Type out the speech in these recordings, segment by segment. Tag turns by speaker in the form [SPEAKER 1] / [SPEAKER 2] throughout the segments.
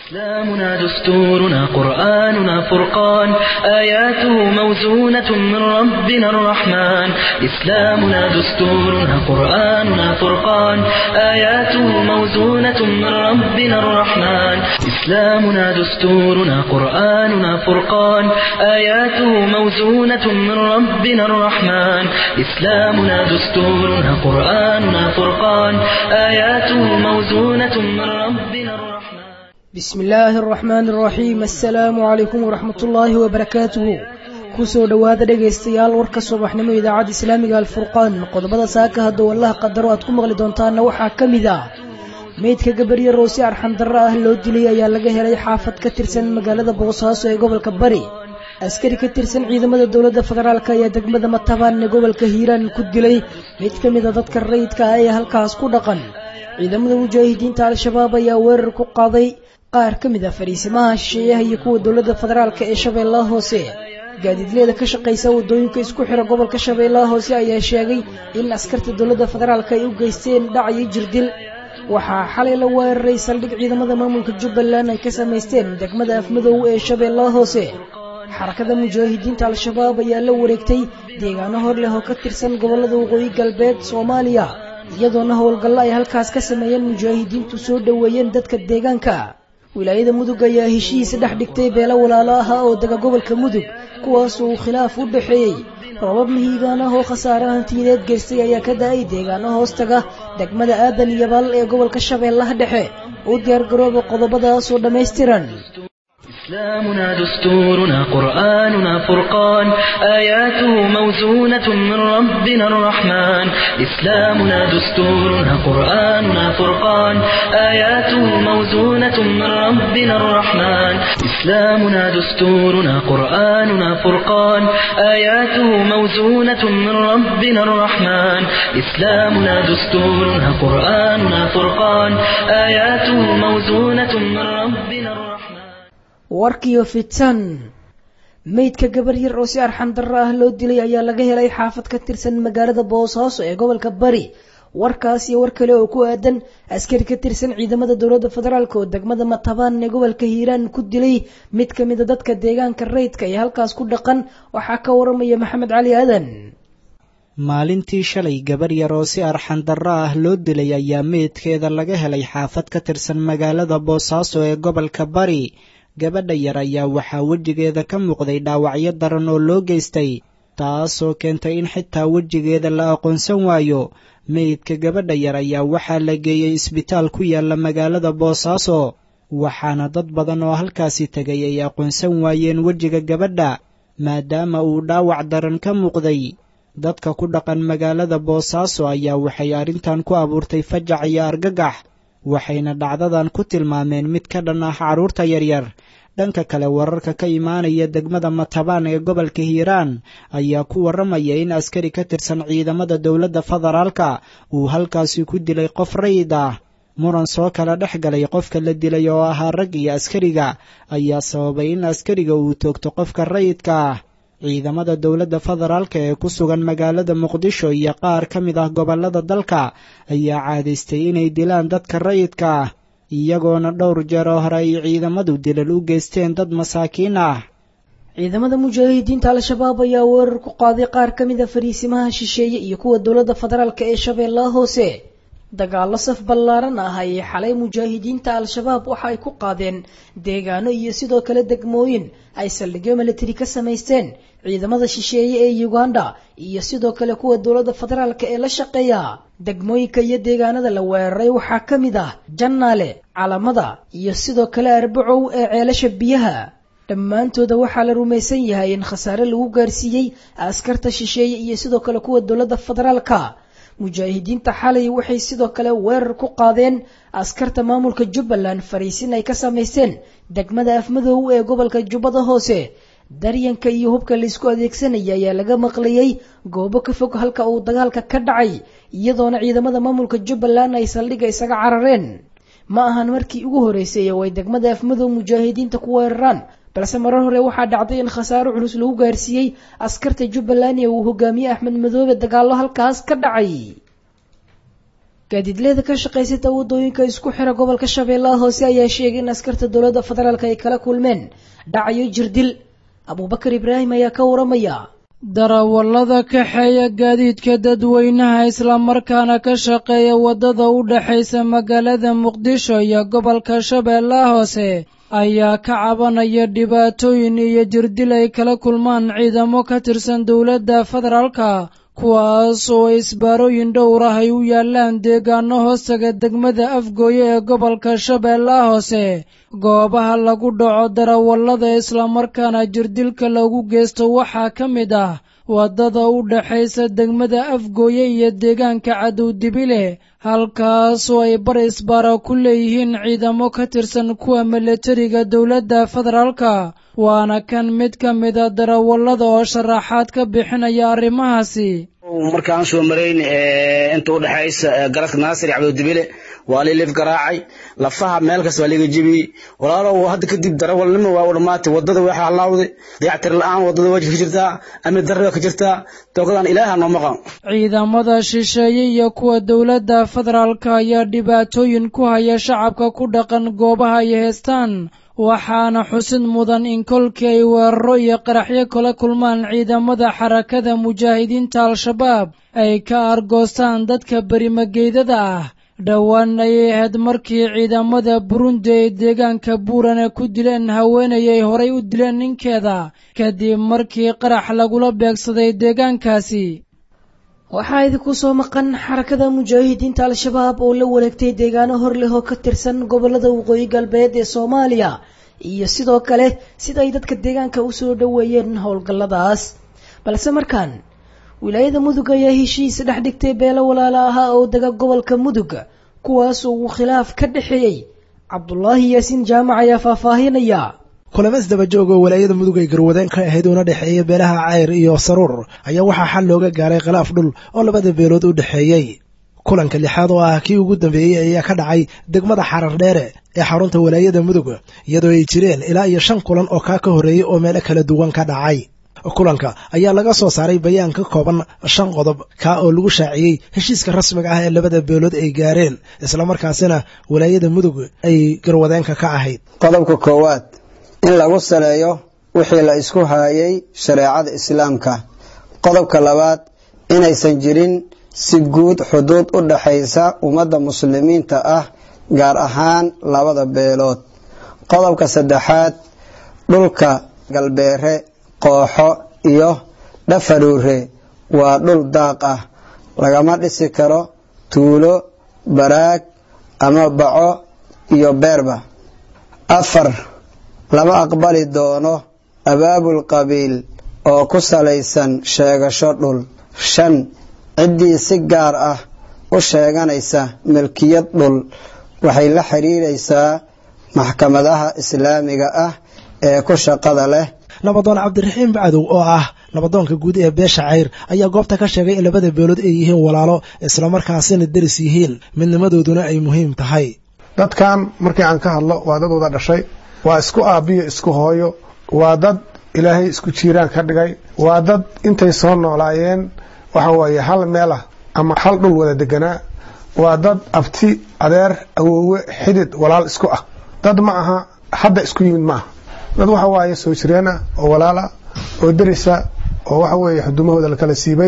[SPEAKER 1] إسلامنا دستورنا قرآننا فرقان آياته موزونة من ربنا الرحمن إسلامنا دستورنا قرآننا فرقان آياته موزونة من ربنا الرحمن إسلامنا دستورنا قرآننا فرقان آياته موزونة من ربنا الرحمن إسلامنا دستورنا قرآننا فرقان آياته موزونة من ربنا الرحمن
[SPEAKER 2] بسم illaahi araxmaani araxiim assalaamu calaykum waraxmat ullaahi wabarakaatuhu kusoo dhowaada dhegaystayaal warka subaxnimo idaacadda islaamiga alfurqaan qodobada saaka hadduu allaha qadaro aad ku maqli doontaana waxaa ka mid ah meydka gabaryo roose arxandarro ah loo dilay ayaa laga helay xaafad ka tirsan magaalada boosaaso ee gobolka bari askari ka tirsan ciidamada dowladda federaalk ayaa degmada matabaan ee gobolka hiiraan ku dilay mid ka mid a dadka rayidka ah ee halkaas ku dhaqan ciidamada mujaahidiinta al-shabaab ayaa weerar ku qaaday qaar ka mid ah fariisimaha shisheeyaha iyo kuwa dowladda federaalk ee shabeellaha hoose gaadiidleeda ka shaqaysa waddooyinka isku xira gobolka shabeellaha hoose ayaa sheegay in askarta dowladda federaalk ay u geysteen dhac iyo jirdil waxaa xalay la weeraray saldhig ciidamada maamulka jubbaland ay ka samaysteen degmada afmadow ee shabeellaha hoose xarakada mujaahidiinta al-shabaab ayaa la wareegtay deegaano hor leh oo ka tirsan gobollada waqooyi galbeed soomaaliya iyadoona howlgallo ay halkaas ka sameeyeen mujaahidiintu soo dhoweeyeen dadka deegaanka wilaayada mudug ayaa heshihiisa dhex dhigtay beelo walaalo ah oo dega gobolka mudug kuwaas uu khilaaf u dhexeeyey robab mihiigaan ah oo khasaare hantiyadeed geystay ayaa ka da-ay deegaano hoostaga degmada aadan iyo bal ee gobolka shabeellaha dhexe u diyaargarooba qodobadaasoo dhammaystiran
[SPEAKER 1] إسلامنا دستورنا قرآننا فرقان آياته موزونة من ربنا الرحمن إسلامنا دستورنا قرآننا فرقان آياته موزونة من ربنا الرحمن إسلامنا دستورنا قرآننا فرقان آياته موزونة من ربنا الرحمن إسلامنا دستورنا قرآننا فرقان آياته موزونة من ربنا الرحمن
[SPEAKER 2] warkiyo fitan meydka gabar yar oo si arxandarro ah loo dilay ayaa laga helay xaafad ka tirsan magaalada boosaaso ee gobolka bari warkaas iyo war kale oo ku aadan askari ka tirsan ciidamada dowladda federaalk oo degmada matabaan ee gobolka hiiraan ku dilay mid ka mida dadka deegaanka rayidka ee halkaas ku dhaqan waxaa ka waramaya maxamed cali aadan
[SPEAKER 3] maalintii shalay gabar yar oo si arxandarro ah loo dilay ayaa meydkeeda laga helay xaafad ka tirsan magaalada boosaaso ee gobolka bari gabadha yar ayaa waxaa wejigeeda ka muuqday dhaawacyo daran oo loo geystay taasoo keentay in xitaa wejigeeda la aqoonsan waayo meydka gabadha yar ayaa waxaa la geeyey isbitaal ku yaalla magaalada boosaaso waxaana dad badan oo halkaasi tegay ay aqoonsan waayeen wejiga gabadha maadaama uu dhaawac daran ka muuqday dadka ku dhaqan magaalada boosaaso ayaa waxay arrintan ku abuurtay fajac iyo argagax waxayna dhacdadan ku tilmaameen mid ka dhan ah carruurta yaryar dhanka kale wararka ka imaanaya degmada matabaan ee gobolka hiiraan ayaa ku warramaya in askari ka tirsan ciidamada dowladda federaalka uu halkaasi ku dilay qof rayid ah muran soo kala dhex galay qofka la dilay oo ahaa rag iyo askariga ayaa sababay in askariga uu toogto qofka rayidka ah ciidamada dowladda federaalka ee ku sugan magaalada muqdisho iyo qaar ka mid ah gobollada dalka ayaa caadaystay inay dilaan dadka rayidka ah iyagoona dhowr jeer oo hore ay ciidamadu dilal u geysteen dad masaakiin ah
[SPEAKER 2] ciidamada mujaahidiinta al-shabaab ayaa weerar ku qaaday qaar ka mid a fariisimaha shisheeye iyo kuwa dowladda federaalk ee shabeellaha hoose dagaallo saf ballaaran ah ayay xalay mujaahidiinta al-shabaab waxa ay ku qaadeen deegaano iyo sidoo kale degmooyin ay saldhigyo militari ka samaysteen ciidamada shisheeye ee uganda iyo sidoo kale kuwa dowladda federaalk ee la shaqeeya degmooyinka iyo deegaanada la weeraray waxaa ka mid ah jannaale calamada iyo sidoo kale arbacow ee ceelasha biyaha dhammaantooda waxaa la rumaysan yahay in khasaare lagu gaarsiiyey askarta shisheeye iyo sidoo kale kuwa dowladda federaalka mujaahidiinta xalay waxay sidoo kale weerar ku qaadeen askarta maamulka jubbaland fariisin ay ka samaysteen degmada afmadow ee gobolka jubbada hoose daryanka iyo hubka laysku adeegsanaya ayaa laga maqlayay goobo ka fog halka uu dagaalka ka dhacay iyadoona ciidamada maamulka jubbaland ay saldhigga isaga carareen ma ahan markii ugu horreysay oo ay degmada afmadow mujaahidiinta ku weeraraan balse marar hore waxaa dhacday in khasaaro culus lagu gaarsiiyey askarta jubbaland ee uu hogaamiye axmed madoobe dagaallo halkaas ka dhacay gaadiidleeda ka shaqaysata waddooyinka isku xira gobolka shabeellaha hoose ayaa sheegay in askarta dowladda federaalk ay kala kulmeen dhacayo jirdil abuubakar ibraahim ayaa ka waramaya
[SPEAKER 4] darawallada kaxeeya gaadiidka dadweynaha islamarkaana ka shaqeeya waddada u dhexaysa magaalada muqdisho iyo gobolka shabeellaha hoose ayaa ka cabanaya dhibaatooyin iyo jirdil ay kala kulmaan ciidamo ka tirsan dowladda federaalka kuwaas oo isbaarooyin dhowr ah ay u yaallaan deegaano hoostaga degmada afgooye ee gobolka shabeellaha hoose goobaha lagu dhaco darawallada islamarkaana jirdilka lagu geysto waxaa ka mid ah waddada u dhexaysa degmada afgooye iyo deegaanka cadowdibile halkaasoo ay bar isbaara ku leeyihiin ciidamo ka tirsan kuwa milatariga dowladda federaalka waana kan mid ka mida darawallada oo sharaxaad ka bixinaya arrimahaasi
[SPEAKER 5] markaan soo marayn inta u dhexaysa garadka naasir iyo cabdidibile waa lii lif garaacay lafaha meel kasta waa liga jebiyey walaalow hadda kadib darawalnimo waa u dhammaatay wadada waxaa halaawday dayactir la-aan wadada waji ka jirtaa amni darri ka jirtaa toogadan ilaaha noo maqan
[SPEAKER 4] ciidamada shisheeye iyo kuwa dowladda federaalka ayaa dhibaatooyin ku haya shacabka ku dhaqan goobaha ay heestaan waxaana xusid mudan in kolkii ay weeraro iyo qaraxyo kala kulmaan ciidamada xarakada mujaahidiinta al-shabaab ay ka argoostaan dadka berimageydada ah dhowaan ayay ahayd markii ciidamada burundi ay deegaanka buurane ku dileen haweenay ay horay u dileen ninkeeda kadib markii qarax lagula beegsaday deegaankaasi
[SPEAKER 2] waxaa idinku soo maqan xarakada mujaahidiinta al-shabaab oo la wareegtay deegaano hor leh oo ka tirsan gobolada waqooyi galbeed ee soomaaliya iyo sidoo kale sida ay dadka deegaanka u soo dhoweeyeen howlgalladaas balse markaan wilaayada mudug ayaa heshiis dhex dhigtay beelo walaala ahaa oo dega gobolka mudug kuwaas oo uu khilaaf ka dhexeeyey cabdulaahi yaasiin jaamac ayaa faahfaahinaya
[SPEAKER 6] kulamas dabajoog oo walaayada mudug ay garwadeen ka ahayd una dhexeeya beelaha cayr iyo saruur ayaa waxaa xal looga gaaray khilaaf dhul oo labada beelood u dhexeeyey kulanka lixaad oo ah kii ugu dambeeyey ayaa ka dhacay degmada xarar dheere ee xarunta walaayada mudug iyadoo ay jireen ilaa iyo shan kulan oo kaa ka horreeyey oo meelo kala duwan ka dhacay kulanka ayaa laga soo saaray bayaan ka kooban shan qodob kaa oo lagu shaaciyey heshiiska rasmiga ah ee labada beelood ay gaareen islamarkaasina walaayada mudug ay garwadeenka ka ahayd
[SPEAKER 7] qodobka koowaad in lagu saleeyo wixii la isku haayay shareecada islaamka qodobka labaad inaysan jirin si guud xuduud u dhaxaysa ummadda muslimiinta ah gaar ahaan labada beelood qodobka saddexaad dhulka galbeere qooxo iyo dhafaruure waa dhul daaq ah lagama dhisi karo tuulo baraag ama baco iyo beerba afar lama aqbali doono abaabul qabiil oo ku salaysan sheegasho dhul shan ciddii si gaar ah u sheeganaysa milkiyad dhul waxay la xidhiiraysaa maxkamadaha islaamiga ah ee ku shaqada leh
[SPEAKER 6] nabadoon cabdiraxiim bacdow oo ah nabadoonka guud ee beesha cayr ayaa goobta ka sheegay in labada beelood ay yihiin walaalo islamarkaasina deris yihiin midnimadooduna ay muhiim tahay
[SPEAKER 8] dadkan markii aan ka hadlo waa dad wada dhashay waa isku aabbiyo isku hooyo waa dad ilaahay isku jiiraan ka dhigay waa dad intay soo noolaayeen waxa weeye hal meelah ama hal dhul wada deganaa waa dad abti adeer awoowe xidid walaal isku ah dad ma aha hadda isku yimid ma aha dad waxa waaye soo jireen ah oo walaala oo derisa oo waxa weeye xudumahooda lakala siibay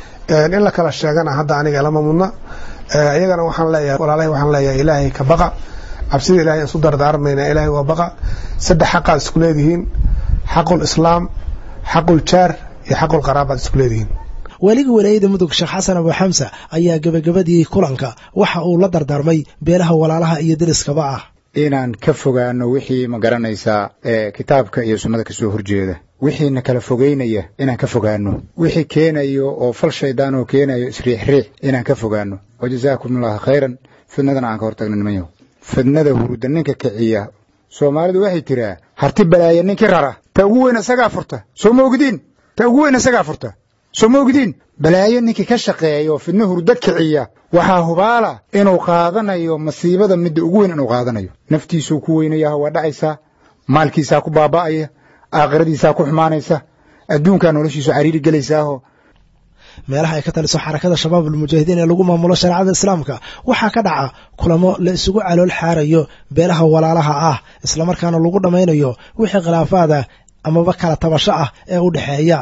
[SPEAKER 8] in la kala sheegana hadda aniga lama mudna iyagana waxaan leeyahay walaalahay waxaan leeyahay ilaahay ka baqa cabsida ilahay aan isu dardaarmayna ilaahay waa baqa saddex xaqaad isku leedihiin xaqul islaam xaqul jaar iyo xaqul qaraabaad isku leedihiin
[SPEAKER 6] weliga walaayada mudug sheekh xasan abu xamsa ayaa gebagabadii kulanka waxa uu la dardaarmay beelaha walaalaha iyo deriskaba ah
[SPEAKER 9] inaan ka fogaano wixii ma garanaysaa ee kitaabka iyo sunnada kasoo horjeeda wixiina kala fogeynaya inaan ka fogaano wixii keenayo oo fal shaydaan oo keenayo isriixriix inaan ka fogaano wa jazaakum allahu khayran fidnadana aan ka hortagno nimanyahu fidnada huruda ninka kiciya soomaalidu waxay tiraa harti balaaya ninkii rara ta ugu weyn isagaa furta soo ma ogdiin ta ugu weyn isagaa furta soo ma ogdiin balaayo ninkii ka shaqeeya oo fidno hurdo kiciya waxaa hubaala inuu qaadanayo masiibada midda ugu weyn inuu qaadanayo naftiisuu ku weynayaha waa dhacaysaa maalkiisaa ku baaba'aya aakhiradiisaa ku xumaanaysa adduunkaa noloshiisu cariiri gelaysaaho
[SPEAKER 6] meelaha ay ka taliso xarakada shabaab almujaahidiin ee lagu maamulo shareecada islaamka waxaa ka dhaca kulamo la isugu calool xaarayo beelaha walaalaha ah islamarkaana lagu dhammaynayo wixii khilaafaada amaba kala tabasho ah ee u dhexeeya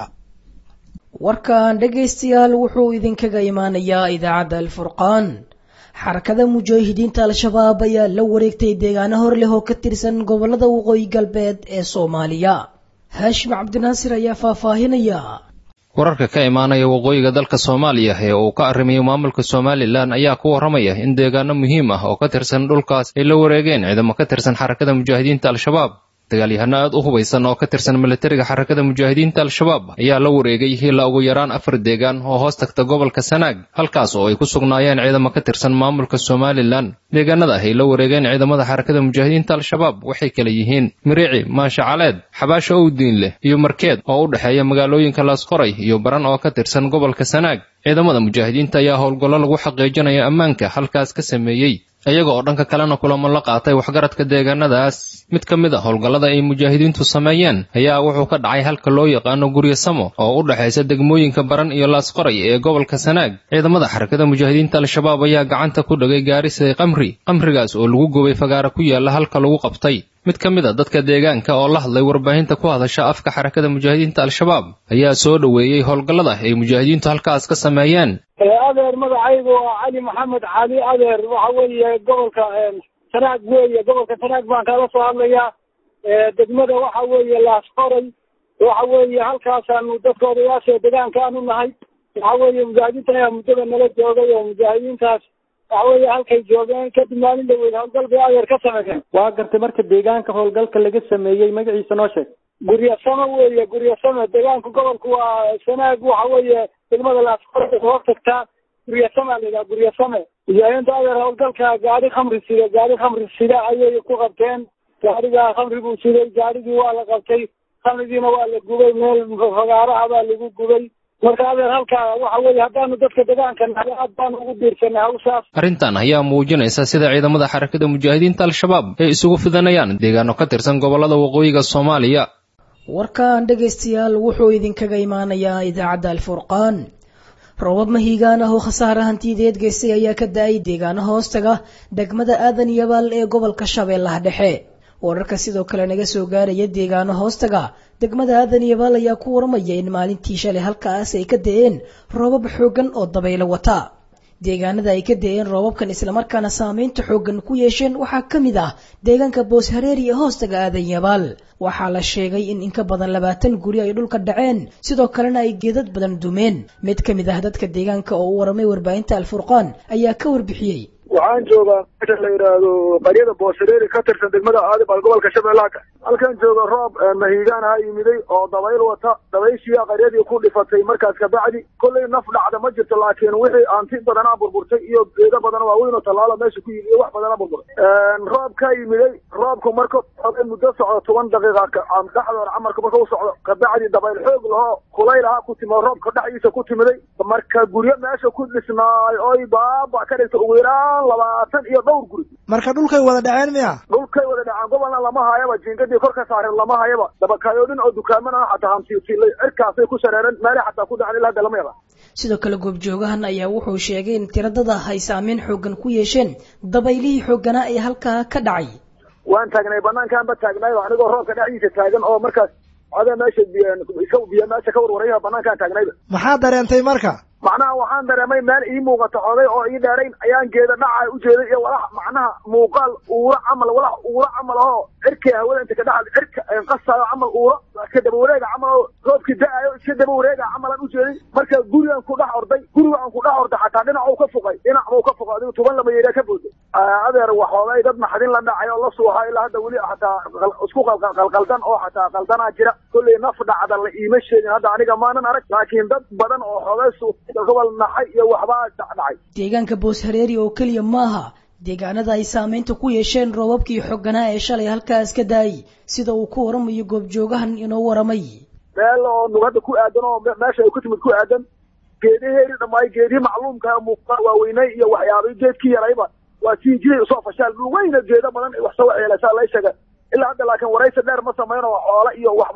[SPEAKER 2] warkan dhegaystayaal wuxuu idinkaga imaanayaa idaacadda alfurqaan xarakada mujaahidiinta al-shabaab ayaa la wareegtay deegaano hor leh oo ka tirsan gobolada waqooyi galbeed ee soomaaliya haashim cabdinaasir ayaa faahfaahinaya
[SPEAKER 10] wararka ka imaanaya waqooyiga dalka soomaaliya ee uu ka arrimayo maamulka somalilan ayaa ku warramaya in deegaano muhiim ah oo ka tirsan dhulkaas ay la wareegeen ciidamo ka tirsan xarakada mujaahidiinta al-shabaab dagaalyahano aad u hubaysan oo ka tirsan milatariga xarakada mujaahidiinta al-shabaab ayaa la wareegay ilaa ugu yaraan afar deegaan oo hoos tagta gobolka sanaag halkaas oo ay ku sugnaayeen ciidamo ka tirsan maamulka somalilan deegaanada ay la wareegeen ciidamada xarakada mujaahidiinta al-shabaab waxay kala yihiin miriici maasha caleed xabaasho owdiin leh iyo markeed oo u dhexeeya magaalooyinka laasqoray iyo baran oo ka tirsan gobolka sanaag ciidamada mujaahidiinta ayaa howlgallo lagu xaqiijinayo ammaanka halkaas ka sameeyey iyaga oo dhanka kalena kulamo la qaatay waxgaradka deegaanadaas mid ka mid a howlgallada ay mujaahidiintu sameeyeen ayaa wuxuu ka dhacay halka loo yaqaano guryo samo oo u dhexaysa degmooyinka baran iyo laasqoray ee gobolka sanaag ciidamada xarakada mujaahidiinta al-shabaab ayaa gacanta ku dhagay gaarisa qamri qamrigaas oo lagu gubay fagaara ku yaalla halka lagu qabtay mid ka mid a dadka deegaanka oo la hadlay warbaahinta ku hadasha afka xarakada mujaahidiinta al-shabaab ayaa soo dhoweeyey howlgallada ay mujaahidiintu halkaas ka sameeyeen
[SPEAKER 11] adeer magacaygu waa cali maxamed cali adeer waxa weeye gobolka sanaag weeye gobolka sanaag baan kala soo hadlayaa degmada waxa weeye laasqoray waxa weeye halkaasaanu dadka odayaasha deegaanka aanu nahay waxa weeye mujaahidiintan ayaa muddada nala joogay oo mujaahidiintaas waxa weeye halkay joogeen kadib maalin dhaweyd howlgal bay adeer ka sameeyeen
[SPEAKER 12] waa gartay marka deegaanka howlgalka laga sameeyey magaciisa noo sheeg
[SPEAKER 11] guryasamo weeye guryasamo deegaanka gobolka waa sanaag waxa weeye degmada laasqoray hoos tagtaa guryasama la yidhaha guryasame mujaahidiinta adeer howlgalka gaari khamri sida gaari khamri sida ayay ku qabteen gaarigaa khamri buu siday gaarigii waa la qabtay khamrigiina waa la gubay meel fagaaraha baa lagu gubay marka adeer halkaa waxa weeye haddaanu dadka deegaanka nahay aad baanu ugu biirsanay hawshaas
[SPEAKER 10] arrintan ayaa muujinaysa sida ciidamada xarakada mujaahidiinta al-shabaab ay isugu fidanayaan deegaano ka tirsan gobollada waqooyiga soomaaliya
[SPEAKER 2] warkan dhegaystayaal wuxuu idinkaga imaanayaa idaacadda alfurqaan roobab mahiigaan ah oo khasaare hantiyadeed geystay ayaa ka da-ay deegaano hoostaga degmada aadan yabaal ee gobolka shabeellaha dhexe wararka sidoo kale naga soo gaaraya deegaano hoostaga degmada aadan yabaal ayaa ku waramaya in maalintii shalay halkaas ay ka da-een roobab xooggan oo dabaylo wata deegaanada ay ka da-een roobabkan islamarkaana saameynta xooggan ku yeesheen waxaa ka mid ah deegaanka boos hareeri ee hoostaga aadan yabaal waxaa la sheegay in in ka badan labaatan guri ay dhulka dhaceen sidoo kalena ay geedad badan dumeen mid ka mid ah dadka deegaanka oo u waramay warbaahinta alfurqaan ayaa ka warbixiyey
[SPEAKER 13] waxaan joogaa meesha la yidhaahdo qaryada booshareeri ka tirsan degmada aadibal gobolka shabeellaha halkan jooga roob mahiigaan ha yimiday oo dabayl wata dabayshiia qaryadii ku dhifatay markaas kabacdi kollay naf dhacda ma jirto laakiin wixii aanti badanaa burburtay iyo geedo badan waaweyn oo tallaalo meesha ku yimi iyo wax badanaa burburay roob ka yimiday roobku marka oday muddo socdo toban daqiiqa dhexdoor camarka marka u socdo kabacdi dabayl xoog lahoo kulayl ahaa ku timi roobka dhexdiisa ku timiday marka guryo meesha ku dhisnaay oy baaba ka dhigta ugu yaraan labaatan iyo dhowr guri
[SPEAKER 6] marka dhulkay wada dhaceen miya
[SPEAKER 13] dhulkay wada dhaceen gobolna lama hayaba jiingadii kor ka saareen lama hayaba dabakayoodhin oo dukaaman ah xataa hamsiilay cirkaasay ku shareereen meelay xataa ku dhaceen ilaa hadda lama yaba
[SPEAKER 2] sidoo kale goobjoogahan ayaa wuxuu sheegay in tiradada ay saameyn xooggan ku yeesheen dabaylihii xoogganaa ee halkaa ka dhacay
[SPEAKER 13] waan taagnay banaankaanba taagnaay anigoo roobka dhexdiisa taagan oo markaas ada meesha iska biyo meesha ka warwaraya banaankaan taagnayba
[SPEAKER 6] maxaa dareentay marka
[SPEAKER 13] macnaha waxaan dareemay meel ii muuqato oday oo ii dheerayn ayaan geeda dhaca ujeeday iyo walax macnaha muuqaal uura camal walax uura camal ahoo cirkii hawada inta ka dhaxad cirka qasayo camal uura iska daba wareega camal oo roobkii da-ayo iska daba wareega camalaan ujeeday marka gurigan ku dhex orday guriga aan ku dhex orday xataa dhinac uu ka fuqay dhinac buu ka fuqay adigu tuban lama yeeraa ka booday adeer waxoogay dad naxdin la dhacay oo la suuha ilaa hadda weli xataa isku qalqaldan oo xataa qaldanaa jira kolley naf dhacda la iima sheegin hadda aniga maanan arag laakiin dad badan oo xoogay su gobol naxay iyo waxbaa dhacdhacay
[SPEAKER 2] deegaanka boos hareeri oo keliya maaha deegaanada ay saameynta ku yeesheen roobabkii xooganaa ee shalay halkaas ka daayay sida uu ku waramayo goobjoogahan inoo waramay
[SPEAKER 13] meel oo nugada ku aadan oo meesha ay ku timid ku aadan geedaheeri dhammaay geedihii macluumka muuqaa waaweynay iyo waxyaabay geedkii yarayba waa sii jiray usoo fashaal weyna geedo badan wax soo waxyeelaysaa lay sheega ilaa hadda laakiin waraysi dheer ma samayn oo xoole iyo waxbaa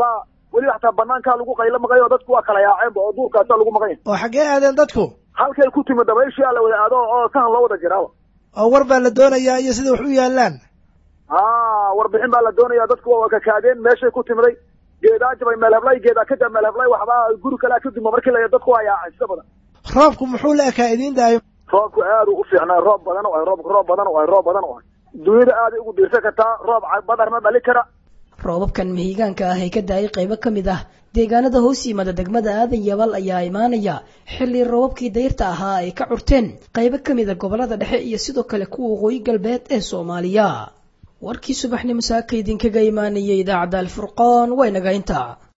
[SPEAKER 13] weliba xataa banaankaa lagu qaylo maqay oo dadku waa kala yaaceenba oo duurkaasaa lagu maqan yahay
[SPEAKER 6] oo xaggee aadeen dadku
[SPEAKER 13] halkay ku timi dabayshii la wada aado oo sahan loo wada jiraaba
[SPEAKER 6] oo war baa la doonayaa iyo sida wax u yaallaan
[SPEAKER 13] ha warbixin baa la doonaya dadku waa kakaadeen meeshay ku timiday geedaa jabay meel heblay geedaa ka jab meel heblay waxbaa guri kalea ka duma markii la dadku waa yaacay sida badan
[SPEAKER 6] roobku muxuu la ekaa idiin daayo
[SPEAKER 13] roobku aad u fiicnaa roob badan oo roob roob badan oo roob badan oo dunyada aaday ugu diirsan kartaa roob badarna dhali kara
[SPEAKER 2] roobabkan mihigaanka ah ee ka daayay qaybo ka mid ah deegaanada hoos yimaada degmada aadan yabal ayaa imaanaya xilli roobabkii dayrta ahaa ay ka curteen qaybo ka mid a gobolada dhexe iyo sidoo kale kuwa waqooyi galbeed ee soomaaliya warkii subaxnimo saaka idinkaga imaanayay idaacadda alfurqaan waynaga intaa